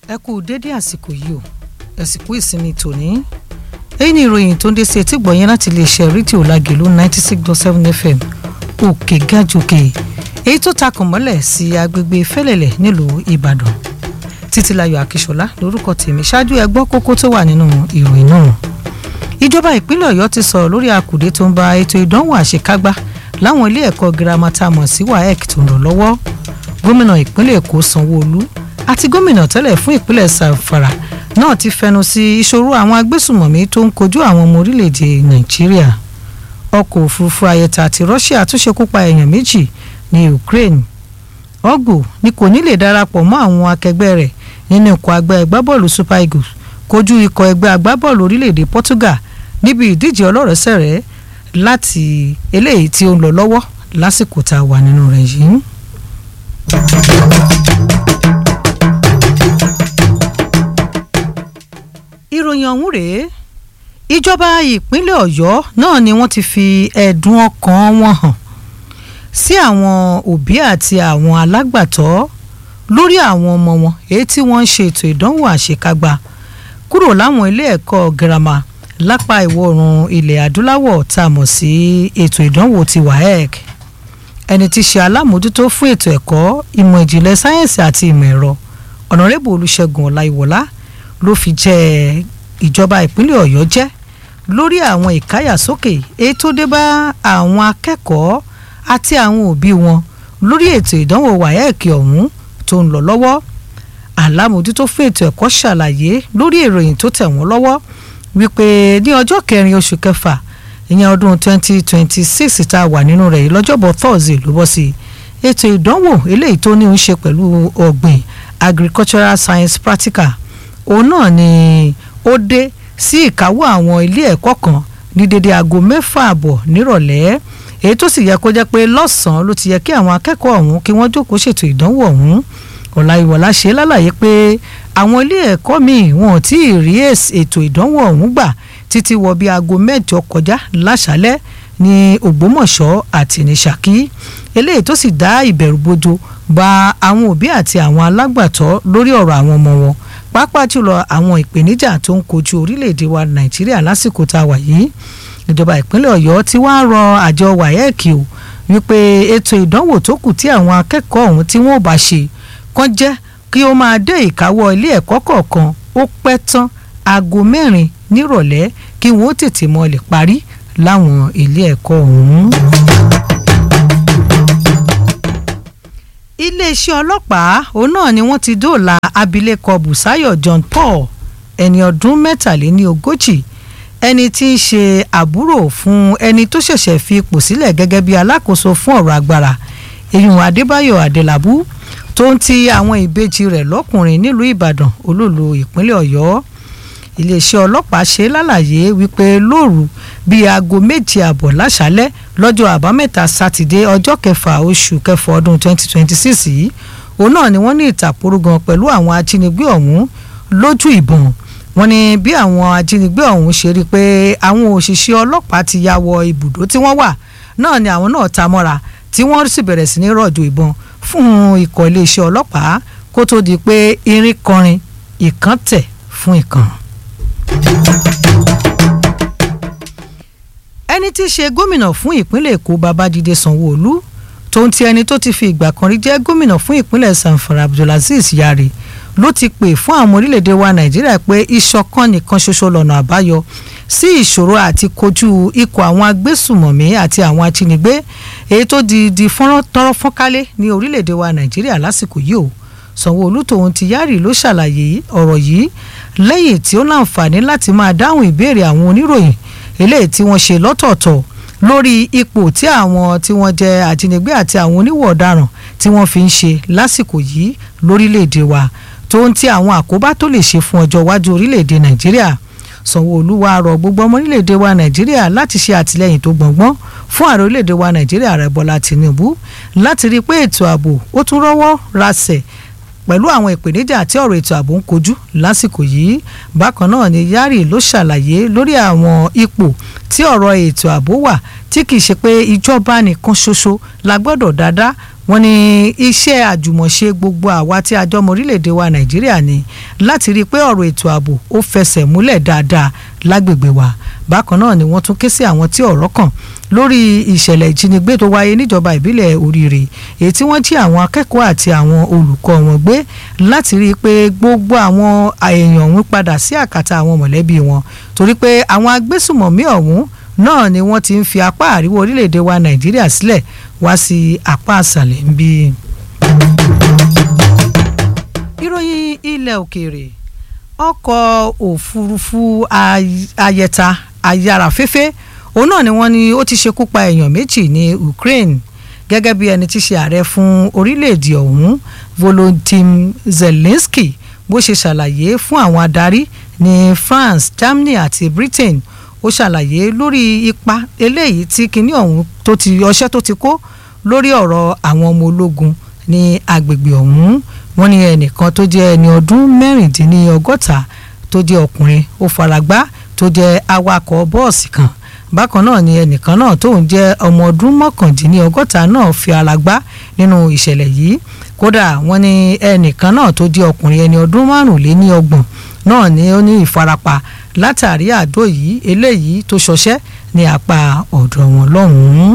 ẹ kú dédé àsìkò yìí o àsìkò ìsinmi tòní èyí ni ìròyìn tó ń dé sí etí gbọ̀nyẹn láti iléeṣẹ́ rédíò lágẹ̀lú ninety six dot seven fm òkè gàjòkè èyí tó takùn mọ́lẹ̀ sí agbègbè fẹ́lẹ̀lẹ̀ nílùú ìbàdàn títílayọ̀ akíṣọlá lórúkọ tèmi ṣáájú ẹ gbọ́ kókó tó wà nínú ìròyìn náà ìjọba ìpínlẹ̀ ọ̀yọ́ ti sọ̀rọ̀ lórí àkùdé tó ń ba ètò ìdánwò àṣekágbá láwọn ilé ẹ̀kọ́ girama tá a mọ̀ sí waec tó ń lọ lọ́wọ́ gómìnà ìpínlẹ̀ èkó sanwó-olú àti gómìnà tẹ́lẹ̀ fún ìpínlẹ̀ zamfara náà ti fẹnu sí ìṣòro àwọn agbésùmọ̀mí tó ń kojú àwọn ọmọ orílẹ̀-èdè nàìjíríà ọkọ̀ òfurufú ayẹta àti russia tún ṣekú pa èèyàn méjì ní ukraine ọgbò ni kò ní lè darapọ̀ mọ́ àwọn akẹgbẹ́ rẹ̀ nínú ikọ̀ àgbẹ̀ agbábọ́ọ̀lù super eagles kojú ikọ̀ ẹgbẹ́ agbábọ́ọ̀lù orílẹ̀-èdè portugal níbi ìdíje ọlọ́rẹ̀ẹ́sẹ̀rẹ́ láti eléyìí tí ó ń lọ lọ́wọ́ lásìkò tá a wà nínú rẹ̀ yìí. ìròyìn ọ̀hún rèé ìjọba ìpínlẹ̀ ọ̀yọ́ náà ni wọ́n ti fi ẹ̀dùn ọkàn wọn hàn sí àwọn òbí àti àwọn alágbàtọ́ lórí àwọn ọmọ wọn èyí tí wọ́n ń ṣe ètò ìdánwò àṣekágbá kúrò láwọn ilé ẹ̀kọ́ girama lápá ìwọ̀ oòrùn ilẹ̀ adúláwọ̀ tá a mọ̀ sí ètò ìdánwò ti waec ẹni tí í ṣe alámòójútó fún ètò ẹ̀kọ́ ìmọ̀ ìjìnlẹ̀ sáyẹ́ǹsì àti ìmọ̀ ẹ̀rọ ọ̀nàrẹ́bù olùṣègùn ọláìwọlá ló fi jẹ́ ìjọba ìpínlẹ̀ ọ̀yọ́ jẹ́ lórí àwọn ìkáyàsókè èyí tó dé bá àwọn akẹ́kọ̀ọ́ àti àwọn òbí wọn lórí ètò ìdánwò waec ọ̀hún tó ń lọ lọ́wọ́ alámòójútó fún ètò ẹ̀kọ́ ṣàlàyé lórí ìròyìn tó tẹ̀ wọ́n lọ́wọ́ wípé ní ọjọ́ kẹrin oṣù kẹfà ìyẹn ọdún 2026 tá a wà nínú rẹ̀ yìí lọ́jọ́bọ̀ thursday ló bọ́ sí ètò ìdánwò eléyìí tó ní í ṣe pẹ̀lú ọ̀gbìn agricultural science practical òun náà ni ó dé sí ìkáwọ́ àwọn ilé ẹ̀kọ́ kan ní dédé aago mẹ́fà àbọ̀ nírọ̀lẹ́ èyí tó sì yẹ kó jẹ́ pé lọ́sàn-án ló ti yẹ kí àwọn akẹ́kọ̀ọ́ ọ̀hún kí wọ́n jókòó ṣètò ìdánwò ọ̀hún ọ̀làyíwọ̀lá ṣe lálàyé pé àwọn ilé ẹ̀kọ́ míì wọn ò tí ì rí ètò ìdánwò ọ̀hún gbà títí wọ bí aago mẹ́jọ kọjá láṣálẹ́ ní ògbómọ̀ṣọ́ àti ní ṣákí eléyìí tó sì dá ìbẹ̀rù bojo bá àwọn òbí àti àwọn alágbàtọ́ lórí ọ̀rọ̀ àwọn ọmọ wọn pàápàá jùlọ àwọn ìpèníjà tó ń kojú orílẹ̀-èdè wa nàìjíríà lásìkò tá a wà yìí ìjọba ìpínlẹ̀ ọ̀yọ́ ti wá rọ àjọ waec o wípé ètò ìdánwò tó kù tí àwọn akẹ́kọ̀ọ́ ọ̀hún tí wọ́n bá ṣe kàn jẹ́ kí ó máa dé ìkáwọ́ ilé ẹ̀kọ́ kọ̀ọ̀kan ó pẹ́ tán aago mẹ́rin nírọ̀lẹ́ kí wọ́n tètè mọ́ lè parí láwọn ilé ẹ̀kọ́ ọ̀hún. iléeṣẹ́ ọlọ́pàá òun náà ni wọ́n ti dóòlà abilékọ Bùsáyọ̀ John Paul ẹni ọdún mẹ́tàléní ogójì ẹni tí í ṣe àbúrò fún ẹni tó ṣẹ̀ṣẹ̀ fi ipò sílẹ̀ gẹ́gẹ́ bí alákòóso fún ọ̀rọ̀ agbára èyùn Adébáyọ̀ Adélabú tó ń ti àwọn ìbejì rẹ̀ lọ́kùnrin nílùú Ìbàdàn olóòlù ìpínlẹ̀ Ọ̀yọ́ iléeṣẹ́ ọlọ́pàá ṣe lálàyé wípé lóru bíi aago méje àbọ̀ láṣálẹ́ lọ́jọ́ àbámẹ́ta sátidé ọjọ́ kẹfà oṣù kẹfà ọdún 2026 yìí òun náà ni wọ́n ní ìtàkùrọ̀gàn pẹ̀lú àwọn ajínigbé ọ̀hún lójú ìbọn wọ́n ní bí àwọn ajínigbé ọ̀hún ṣe rí i pé àwọn òṣìṣẹ́ ọlọ́pàá ti ya wọ ibùdó tí wọ́n wà náà ni àwọn náà ta mọ́ra tí wọ́n sì bẹ̀rẹ̀ sí ní rọ̀jò ìbọn fún ikọ̀ iléeṣẹ́ ọlọ́pàá kó tó di pé irin kọrin ìkan tẹ̀ fún ìkan ẹni tí í ṣe gómìnà fún ìpínlẹ̀ èkó babájídé sanwó-olú tó ń ti ẹni tó ti fi ìgbà kan rí jẹ́ gómìnà fún ìpínlẹ̀ sanfara abdulaziz yari ló ti pè fún àwọn orílẹ̀-èdè wa nàìjíríà pé ìṣọ̀kan nìkan ṣoṣo lọ́nà àbáyọ sí ìṣòro àti kojú ikọ̀ àwọn agbésùmọ̀mí àti àwọn ajínigbé èyí tó di di fọ́nrán tọ́rọ́ fọ́nkálé ní orílẹ̀-èdè wa nàìjíríà lásìkò yìí o sanwó-olú tòun ti yari ló ṣàlàyé ọ̀rọ̀ yìí lẹ́yìn tí ó láǹfààní láti máa dáhùn ìbéèrè àwọn oníròyìn eléyìí tí wọ́n ṣe lọ́tọ̀ọ̀tọ̀ lórí ipò tí àwọn tí wọ́n jẹ́ ajínigbé àti àwọn oníwọ̀ ọ̀daràn tí wọ́n fi ń ṣe lásìkò yìí lórílẹ̀‐èdè wa tó ń ti àwọn àkóbá tó lè ṣe fún ọjọ́ iwájú orílẹ̀‐èdè nàìjíríà sanwó-olú wá rọ gbogbo ọmọ orílẹ̀‐èdè wa nàìjíríà láti ṣe àtìlẹ́yìn tó gbọ̀ngbọ́n fún ààrẹ orílẹ̀‐èdè wa nàìjíríà rẹ̀ bọ́lá tìǹbù láti rí i pé ètò ààbò ó tún rọ́wọ́ rasẹ̀ pẹ̀lú àwọn ìpèníjà tí ọ̀rọ̀ ètò ààbò ń kojú lásìkò yìí bákan náà ni Yari ló ṣàlàyé lórí àwọn ipò tí ọ̀rọ̀ ètò ààbò wà tí kì í ṣe pé ìjọba nìkan ṣoṣo la gbọ́dọ̀ dáadáa wọ́n ní iṣẹ́ àjùmọ̀ṣe gbogbo àwa tí a jọmọ orílẹ̀-èdè wa nàìjíríà ni láti rí i pé ọ̀rọ̀ ètò ààbò ó fẹsẹ̀ múlẹ̀ dáadáa lágbègbè wa bákan náà ni wọ́n tún ké sí àwọn tí ọ̀rọ̀ kàn lórí ìṣẹ̀lẹ̀ ìjínigbé tó wáyé níjọba ìbílẹ̀ oríire èyí tí wọ́n jí àwọn akẹ́kọ̀ọ́ àti àwọn olùkọ́ wọn gbé láti rí i pé gbogbo àwọn èèyàn ọ̀hún padà sí àkàtà àwọn mọ̀lẹ́bí wọn torí pé àwọn agbésùmọ̀mí ọ̀hún náà ni wọ́n ti ń fi apá àríwá orílẹ̀-èdè wa nàìjíríà sílẹ̀ wá sí apá àṣàlẹ̀ ń bí. ìròyìn ilẹ̀ òkèèrè ọkọ̀ òfurufú ayẹta ayárafẹ́fẹ́ òun náà ni wọ́n ní ó ti ṣekú pa èèyàn méjì ní Ukraine gẹ́gẹ́ bí ẹni tí ṣe ààrẹ fún orílẹ̀-èdè ọ̀hún Volodymyr Zelensky bó ṣe ṣàlàyé fún àwọn adarí ní France Germany àti Britain ó ṣàlàyé lórí ipa eléyìí tí kinní ọ̀hún tó ti ọṣẹ́ tó ti kó lórí ọ̀rọ̀ àwọn ọmọ ológun ní agbègbè ọ̀hún wọ́n ní ẹnìkan tó jẹ́ ẹni ọdún mẹ́rìndínlọ́gọ́ta tó jẹ́ ọkùnrin ó faragbá tó jẹ́ awakọ̀ bọ́ọ̀sì kan bákan náà ni ẹnìkan náà tóun jẹ́ ọmọ ọdún mọ́kàndínlọ́gọ́ta náà fi ara gbá nínú ìṣẹ̀lẹ̀ yìí kódà wọ́n ní ẹnìkan náà tó jẹ́ ọkùnrin ẹni ọdún márùnléníọgbọ̀n náà ni ó ní ìfarapa látàrí àdó yìí eléyìí tó ṣọṣẹ́ ní apá ọ̀dọ̀ wọn lọ́hùn-ún.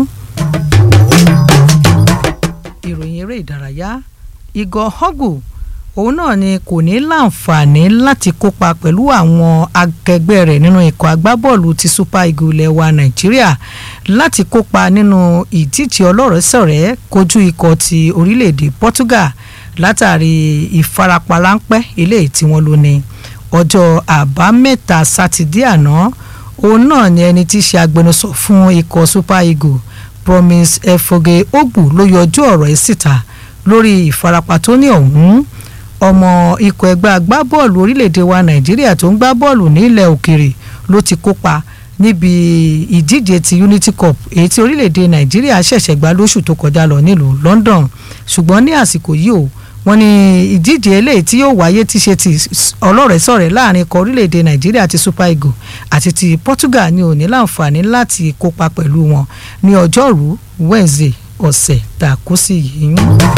ìròyìn eré ìdárayá Igor Hogu òun náà ni kò ní láǹfààní láti kópa pẹ̀lú àwọn akẹgbẹ́ rẹ̀ nínú ikọ̀ agbábọ́ọ̀lù ti Super Eagles ilẹ̀ wa Nàìjíríà láti kópa nínú ìdíje ọlọ́rẹ̀ẹ́sọ̀rẹ́ kojú ikọ̀ ti orílẹ̀-èdè Portugal látàrí ìfarapa ráńpẹ́ eléyìí tí wọ́n lò ní ọjọ́ àbámẹ́ta sátidé àná òun náà ni ẹni tí í ṣe agbẹnusọ fún ikọ̀ Super Eagles Promise Efoge Ogbu ló yọjú ọ̀rọ̀ ẹ̀ síta lórí ìfarapa tó ní ọ̀hún ọmọ ikọ̀ ẹgbẹ́ agbábọ́ọ̀lù orílẹ̀-èdè wa nàìjíríà tó ń gbá bọ́ọ̀lù nílẹ̀ òkèrè ló ti kópa níbi ìdíje ti unity cup èyí tí orílẹ̀-èdè nàìjíríà ṣẹ̀ṣẹ̀ gbá lóṣù tó kọjá lọ nílùú london ṣùgbọ́n ní àsìkò yìí o wọ́n ní ìdíje eléyìí tí yóò wáyé tí ṣe ti ọlọ́rẹ̀ẹ́sọ̀rẹ́ láàrin ikọ̀ orílẹ̀-èdè nàìjíríà ti super eagles àti ti portugal ní òní láǹfààní láti kópa pẹ̀lú wọn ní ọjọ́rú wednesday ọ̀sẹ̀ tàkúsì yìí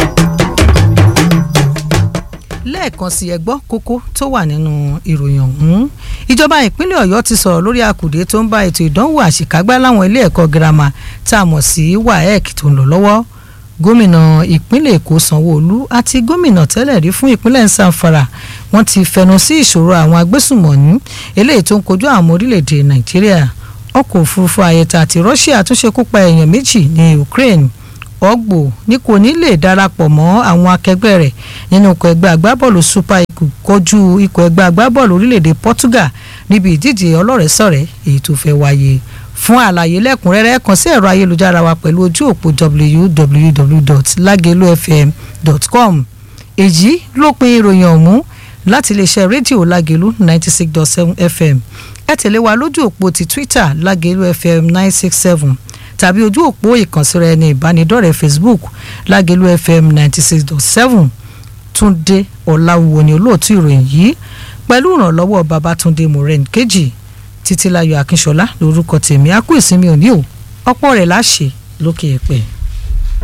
lẹ́ẹ̀kan sí ẹ gbọ́ kókó tó wà nínú ìròyìn ọ̀hún ìjọba ìpínlẹ̀ ọ̀yọ́ ti sọ̀rọ̀ lórí àkùdé tó ń bá ètò ìdánwò àṣekágbá láwọn ilé ẹ̀kọ́ girama tá a mọ̀ sí waec tó ń lọ lọ́wọ́ gómìnà ìpínlẹ̀ èkó sanwó-olú àti gómìnà tẹ́lẹ̀ rí fún ìpínlẹ̀ nsàfàrà wọ́n ti fẹnu sí ìṣòro àwọn agbésùmọ̀ní eléyìí tó ń kojú àwọn orílẹ̀-èdè nàìjíríà ọkọ̀ òfurufú ayẹta àti russia tún ṣekú pa èèyàn méjì ní ukraine ọgbò ní kò ní lè darapọ̀ mọ́ àwọn akẹgbẹ́ rẹ̀ nínú ikọ̀ ẹgbẹ́ agbábọ́ọ̀lù super eagles kojú ikọ̀ ẹgbẹ́ agbábọ́ọ̀lù orílẹ̀-èdè portugal níbi ìdíje ọlọ́rẹ̀ẹ́sọ̀rẹ́ èyí tó fẹ́ wáyé fún àlàyé lẹ́kùnrẹ́rẹ́ kàn sí ẹ̀rọ ayélujára wa pẹ̀lú ojú òpó www.lagelufm.com èyí ló pin ìròyìn ọ̀hún láti iléeṣẹ́ rédíò lágelu ninety six dot seven fm ẹ tẹ̀lé wa lójú òpó ti twitter lágelu fm nine six seven tàbí ojú òpó ìkànsíra ẹni ìbánidọ́rẹ̀ẹ́ facebook lágẹ̀lú fm ninety six dot seven túndé ọ̀làwùwò ni olóòtú ìròyìn yìí pẹ̀lú ìrànlọ́wọ́ babatunde moren kejì títílayọ̀ akínṣọlá lórúkọ tèmi a kú ìsinmi òní o ọ̀pọ̀ rẹ̀ láṣẹ lókè ẹ̀pẹ́.